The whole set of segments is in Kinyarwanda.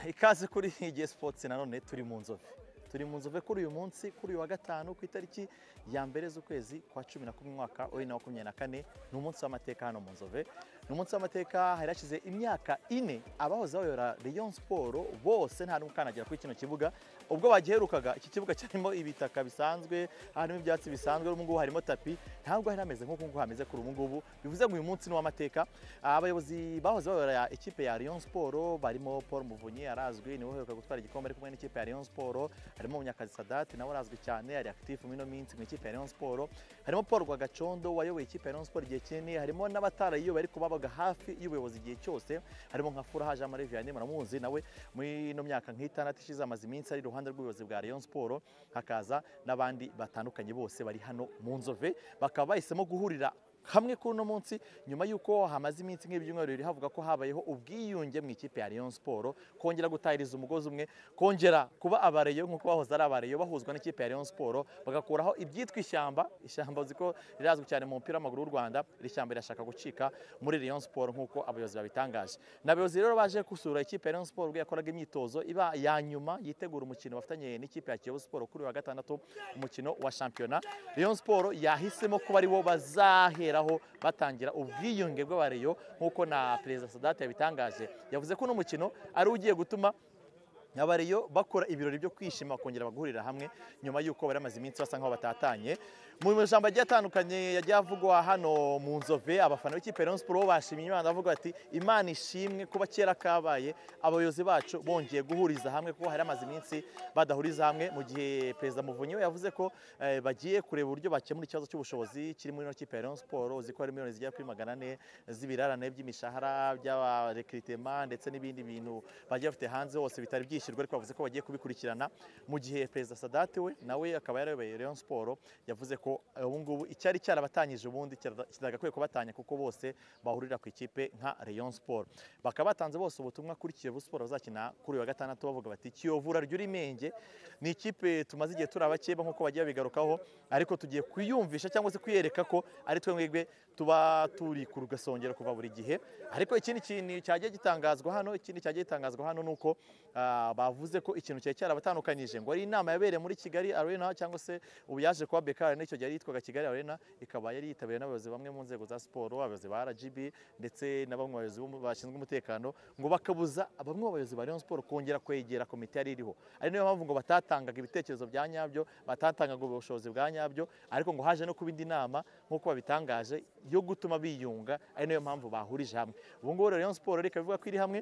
ikaze kuri igihe sipotsi nanone turi mu nzove turi mu nzove kuri uyu munsi kuri uyu wa gatanu ku itariki ya mbere z'ukwezi kwa cumi na kumwe umwaka wa bibiri na makumyabiri na kane ni umunsi w'amateka hano mu nzove ni umunsi w'amateka hari hashize imyaka ine abahoze bayora Rayon siporo bose nta n'umwe ukanagera kuri kino kibuga ubwo bagiherukaga iki kibuga kirimo ibitaka bisanzwe harimo ibyatsi bisanzwe ubu ngubu harimo tapi ntabwo hari hameze nk'uko ngubu hameze kuri ubu ngubu bivuze ngo uyu munsi ni uw'amateka abayobozi bahoze bayora ikipe ya Rayon siporo barimo Paul Muvunyi arazwi niwe uheruka gutwara igikombe ari kumwe n'ikipe ya Rayon siporo harimo Munyakazi Sadati nawe arazwi cyane ari active mu ino minsi mu ikipe ya Rayon Sport harimo Paul Rwagacondo wayoboye ikipe ya Rayon Sport igihe kinini harimo n'abatarayiyoboye ariko babaga hafi y'ubuyobozi igihe cyose harimo nka Furaha Jean Marie Vianney muramuzi nawe muri ino myaka nk'itandatu ishize amaze iminsi ari iruhande rw'ubuyobozi bwa Rayon Sport hakaza n'abandi batandukanye bose bari hano mu nzove bakaba bahisemo guhurira hamwe kuri uno munsi nyuma y'uko hamaze iminsi nk'ibyumweru bibiri havuga ko habayeho ubwiyunge mu ikipe ya Rayon Sport kongera gutahiriza umugozi umwe kongera kuba abareyo nk'uko bahoze ari abareyo bahuzwa n'ikipe ya Rayon Sport bagakuraho ibyitwa ishyamba ishyamba uzi ko rirazwi cyane mu mupira w'amaguru w'u Rwanda iri shyamba rirashaka gucika muri Rayon Sport nk'uko abayobozi babitangaje n'abayobozi rero baje gusura ikipe ya Rayon Sport ubwo yakoraga imyitozo iba ya nyuma yitegura umukino bafatanye n'ikipe ya Kiyovu Sport kuri uyu wa gatandatu umukino wa shampiyona Rayon Sport yahisemo kuba ari wo bazahe baheraho batangira ubwiyunge bw'abareyo nk'uko na perezida sadate yabitangaje yavuze ko uno mukino ari ugiye gutuma abareyo bakora ibirori byo kwishima bakongera bagahurira hamwe nyuma y'uko bari bamaze iminsi basa nk'aho batatanye mu majambo agiye atandukanye yagiye avugwa hano mu nzove abafana b'ikipe ya siporo bashimye imana bavuga bati imana ishimwe kuba kera kabaye abayobozi bacu bongeye guhuriza hamwe kuko hari amaze iminsi badahuriza hamwe mu gihe perezida muvunyi we yavuze ko bagiye kureba uburyo bakemura ikibazo cy'ubushobozi kiri muri ino kipe ya siporo uzi ko hari miliyoni zigera kuri magana ane z'ibirarane by'imishahara by'abarekiritema ndetse n'ibindi bintu bagiye bafite hanze hose bitari byishyurwa ariko bavuze ko bagiye kubikurikirana mu gihe perezida sadate we nawe akaba yarayoboye rayon siporo yavuze ko ubungubu icyari cyarabatanyije ubundi kitagakwiye kubatanya kuko bose bahurira ku ikipe nka Rayon Sport bakaba batanze bose ubutumwa kuri Kiyovu Sport bazakina kuri uyu wa gatandatu bavuga bati Kiyovu urarya urimenge ni ikipe tumaze igihe turi abakeba nk'uko bagiye babigarukaho ariko tugiye kwiyumvisha cyangwa se kwiyereka ko ari twe mwebwe tuba turi ku rugasongero kuva buri gihe ariko ikindi kintu cyagiye gitangazwa hano ikindi cyagiye gitangazwa hano ni uko bavuze ko ikintu cyari cyarabatandukanyije ngo ari inama yabereye muri Kigali Arena cyangwa se ubu yaje kuba Bekara n'icyo yari yitwaga Kigali Arena ikaba yari yitabiriwe n'abayobozi bamwe mu nzego za siporo abayobozi ba RGB ndetse na bamwe bayobozi bashinzwe umutekano ngo bakabuza bamwe mu bayobozi ba Rayon Sport kongera kwegera komite yari iriho ari niyo mpamvu ngo batatangaga ibitekerezo bya nyabyo batatangaga ubushobozi bwa nyabyo ariko ngo haje no kuba indi nama nk'uko babitangaje yo gutuma biyunga ari niyo mpamvu bahurije hamwe ubu ngubu Rayon Sport reka bivuga ko iri hamwe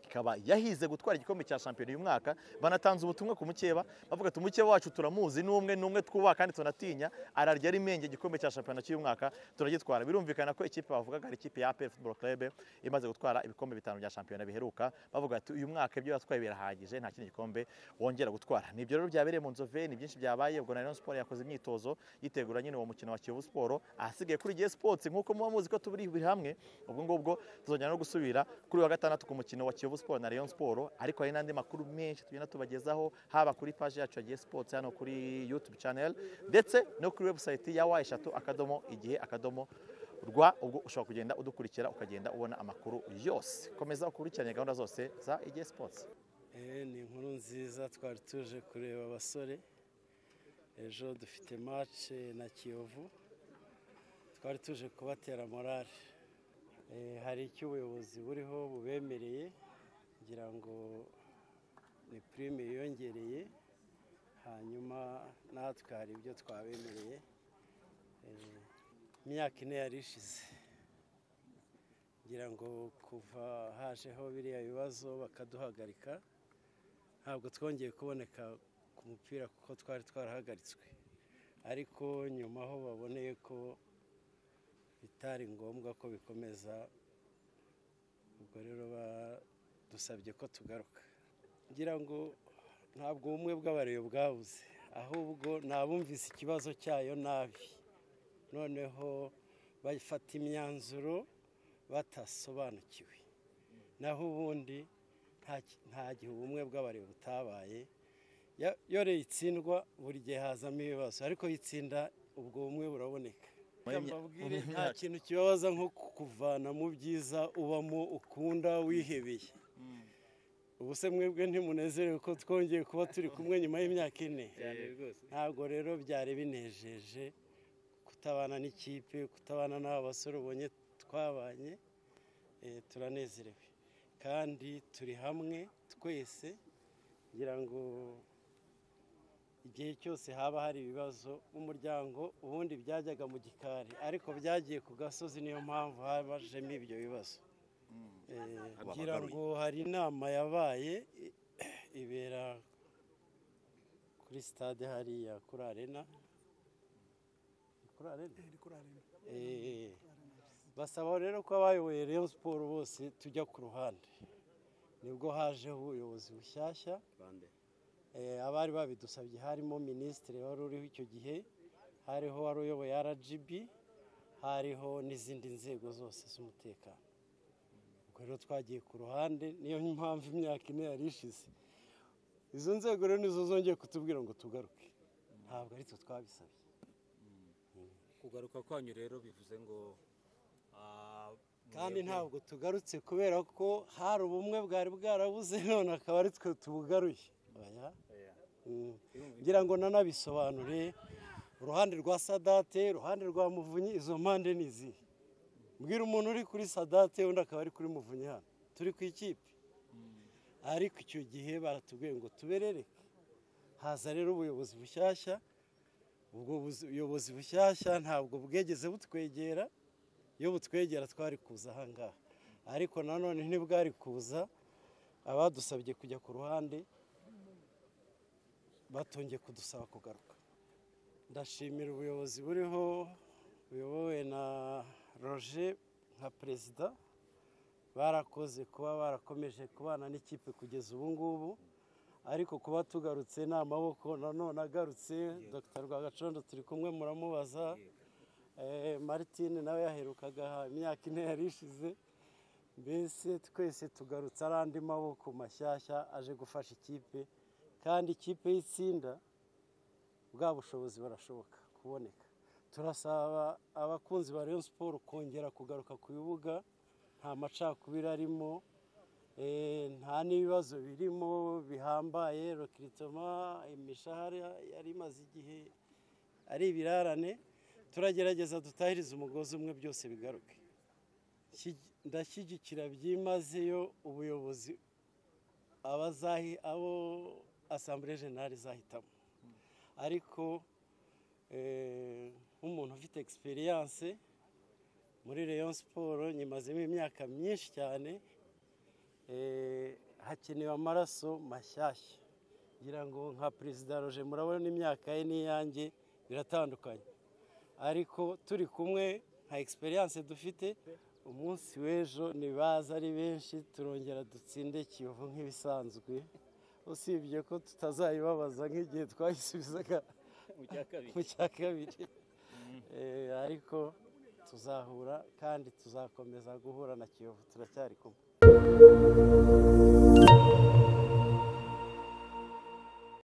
ikaba yahize gutwara igikombe cya shampiyona uyu mwaka banatanze ubutumwa ku mukeba bavuga ati umukeba wacu turamuzi ni umwe ni umwe twubaha kandi tunatinya ararya ari menge igikombe cya shampiyona cy'uyu mwaka turagitwara birumvikana ko ikipe bavugaga ari ikipe ya APR Football Club imaze gutwara ibikombe bitanu bya shampiyona biheruka bavuga ati uyu mwaka ibyo yatwaye birahagije nta kindi gikombe wongera gutwara nibyo rero byabereye mu nzove ni byinshi byabaye ubwo na Rayon Sport yakoze imyitozo yitegura nyine uwo mukino wa Kiyovu Sport ahasigaye kuri GS Sports nk'uko muba muzi ko turi hamwe ubwo ngubwo tuzongera no gusubira kuri wa gatandatu ku mukino wa Kiyovu Sport na Rayon Sport ariko hari n'andi makuru menshi tugenda tubagezaho haba kuri page yacu ya Sports hano kuri YouTube channel ndetse no kuri website ya wa eshatu akadomo igihe akadomo rwa ubwo ushobora kugenda udukurikira ukagenda ubona amakuru yose komeza ukurikirane gahunda zose za igihe Sports ni inkuru nziza twari tuje kureba abasore ejo dufite match na Kiyovu twari tuje kubatera morale hari icyo ubuyobozi buriho bubemereye ngira ngo ni purime yiyongereye hanyuma natwe hari ibyo twabemereye imyaka ine yari ishize ngira ngo kuva hajeho biriya bibazo bakaduhagarika ntabwo twongeye kuboneka ku mupira kuko twari twarahagaritswe ariko nyuma aho baboneye ko bitari ngombwa ko bikomeza ubwo rero dusabye ko tugaruka ngira ngo ntabwo ubumwe bw'abareba bwabuze ahubwo nabumvise ikibazo cyayo nabi noneho bafata imyanzuro batasobanukiwe naho ubundi nta ki- nta gihe ubumwe bw'abareba butabaye Ya- iyo rero itsindwa buri gihe hazamo ibibazo ariko yitsinda ubwo bumwe buraboneka Muri mya- mbabwire muri nta myaka- kintu kibabaza nko kukuvana mu byiza ubamo ukunda wihebeye ubu se mwebwe ntimunezerewe ko twongeye kuba turi kumwe nyuma y'imyaka ine ntabwo rero byari binejeje kutabana n'ikipe kutabana n'aba basore ubonye twabanye eh, turanezerewe kandi turi hamwe twese ngira ngo igihe cyose haba hari ibibazo umuryango ubundi byajyaga mu gikari ariko byagiye ku gasozi niyo mpamvu habajemo ibyo bibazo Eh, ngira ngo hari inama yabaye eh, ibera kuri stade hariya kuri arena kuri arena Eh, basaba rero ko abayoboye Rayon Sport bose tujya ku ruhande nibwo hajeho ubuyobozi bushyashya Eh, abari babidusabye harimo minisitiri wari uriho icyo gihe hariho wari uyoboye rgb hariho n'izindi nzego zose z'umutekano ubwo rero twagiye ku ruhande niyo mpamvu imyaka ine yari ishize izo nzego rero nizo zongeye kutubwira ngo tugaruke ntabwo ari twe twabisabye kugaruka kwanyu rero bivuze ngo ah, kandi mwebwe- ntabwo tugarutse kubera ko hari ubumwe bwari bwarabuze none akaba ari twe tubugaruye Oya. Mm. ngira ngo nanabisobanure uruhande rwa sadate uruhande rwa muvunyi izo mpande ni izihe mbwira umuntu uri kuri sadate undi akaba ari kuri muvunyi hano turi ku ikipe ariko icyo gihe baratubwiye ngo tuberereke haza rero ubuyobozi bushyashya ubwo buzi- buyobozi bushyashya ntabwo bwegeze butwegera iyo butwegera twari kuza ahangaha ariko nanone ntibwari kuza abadusabye kujya ku ruhande batongeye kudusaba kugaruka ndashimira ubuyobozi buriho buyobowe na roger nka perezida barakoze kuba barakomeje kubana n'ikipe kugeza ubu ngubu ariko kuba tugarutse ni amaboko nanone agarutse dr rwagacondo turi kumwe muramubaza Eh, martine nawe yaherukaga aha imyaka ine yari ishize mbese twese tugarutse ari andi maboko mashyashya aje gufasha ikipe kandi ikipe y'itsinda bwa bushobozi barashoboka kuboneka turasaba abakunzi ba Rayon Sport kongera kugaruka ku bibuga nta macakubiri arimo eh, nta n'ibibazo birimo bihambaye rekiritoma imishahara yari imaze igihe ari ibirarane turagerageza dutahirize umugozi umwe byose bigaruke Shyi- ndashyigikira byimazeyo ubuyobozi abazahi abo asambure jenali izahitamo ariko eh, nk'umuntu ufite egisperiyanse muri Rayon siporo nyimazemo imyaka myinshi cyane eh, hakenewe amaraso mashyashya ngira ngo nka perezida roje murabona imyaka ye n'iyanjye biratandukanye ariko turi kumwe nka egisperiyanse dufite umunsi w'ejo ntibaza ari benshi turongera dutsinde kiyovu nk'ibisanzwe usibye ko tutazayibabaza nk'igihe twayisubizaga mu cya kabiri Eh, ariko tuzahura kandi tuzakomeza guhura na kiyovu turacyari kumwe